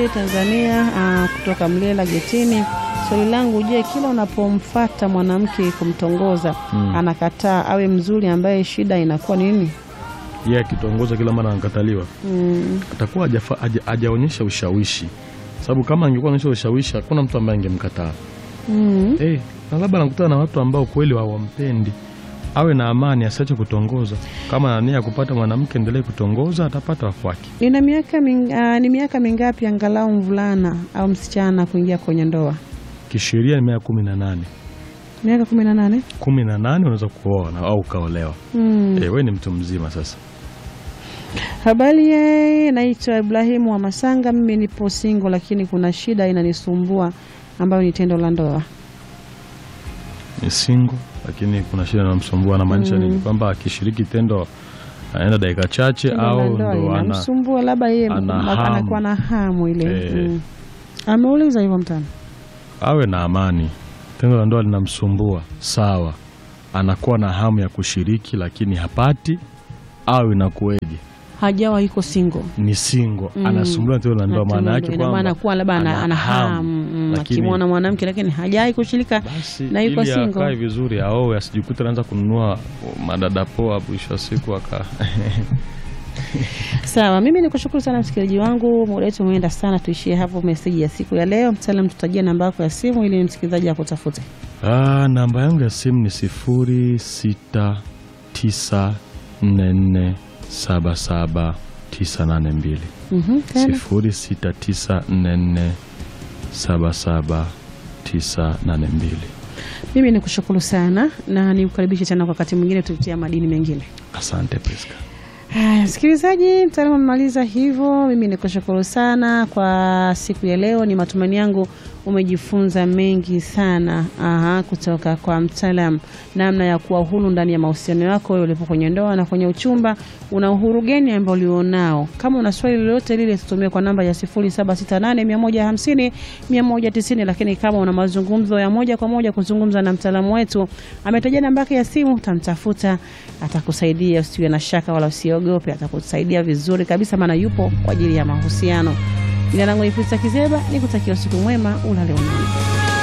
Tanzania, ah, kutoka Mlela Getini. Swali langu, je, kila unapomfata mwanamke kumtongoza Mm. anakataa, awe mzuri, ambaye shida inakuwa nini? Yeye akitongoza kila mara anakataliwa, Mm. atakuwa hajafa- haja- hajaonyesha ushawishi, sababu kama angekuwa onyesha ushawishi hakuna mtu ambaye angemkataa. Mm. Eh, na labda anakutana na watu ambao kweli hawampendi. Awe na amani, asiache kutongoza. Kama ana nia ya kupata mwanamke, endelee kutongoza, atapata wafuaki. Nina miaka ming, ah, ni miaka mingapi angalau mvulana au msichana kuingia kwenye ndoa? Kisheria ni miaka kumi na nane. Miaka kumi na nane. kumi na nane unaweza kuoa na- au ukaolewa. Mm. Eh, wewe ni mtu mzima sasa. Habari ye, naitwa Ibrahimu wa Masanga. Mimi nipo single, lakini kuna shida inanisumbua ambayo ni tendo la ndoa. Ni single lakini kuna shida inamsumbua. Anamaanisha Mm. nini? Kwamba akishiriki tendo anaenda dakika chache Tendo la au ndoa ndo ana inamsumbua, labda yeye ana m- hamu. anakuwa na hamu ile. Eh. Mm. Ameuliza hivyo mtano. awe na amani. Tendo la ndoa linamsumbua, sawa, anakuwa na hamu ya kushiriki lakini hapati, au inakuweje? Hajawa yuko single. Ni single Mm. anasumbuliwa na tendo la ndoa, maana yake Ina maana kwamba kuwa labda ana, ana ana hamu, hamu mm, lakini- akimwona mwanamke lakini hajai kushirika basi na yuko ili single. akae vizuri, aoe, asijikute anaanza kununua madada poa, mwisho wa siku aka Sawa, mimi nikushukuru sana msikilizaji wangu, muda wetu umeenda sana, tuishie hapo meseji ya siku ya leo. Mtaalam, tutajia namba yako ya simu ili msikilizaji akutafute. Ah, namba yangu ya simu ni sifuri sita tisa nne nne saba saba tisa nane mbili Mhm, tena. sifuri sita tisa nne nne saba saba tisa nane mbili. Mimi nikushukuru sana na nikukaribishe tena kwa wakati mwingine tukitia madini mengine. Asante Priska. Haya, msikilizaji, mtaalamu amemaliza hivyo. Mimi nikushukuru sana kwa siku ya leo. Ni matumaini yangu umejifunza mengi sana aha, kutoka kwa mtaalam, namna ya kuwa huru ndani ya mahusiano yako wewe ulipo kwenye ndoa na kwenye uchumba. Una uhuru gani ambao ulionao? Kama una swali lolote lile, tutumie kwa namba ya 0768 150 lakini kama una mazungumzo ya moja kwa moja kuzungumza na mtaalamu wetu, ametaja namba yake ya simu, utamtafuta, atakusaidia. Usiwe na shaka wala usiogope, atakusaidia vizuri kabisa, maana yupo kwa ajili ya mahusiano. Jina langu ni Prista Kizeba, nikutakia usiku mwema, ulale unani.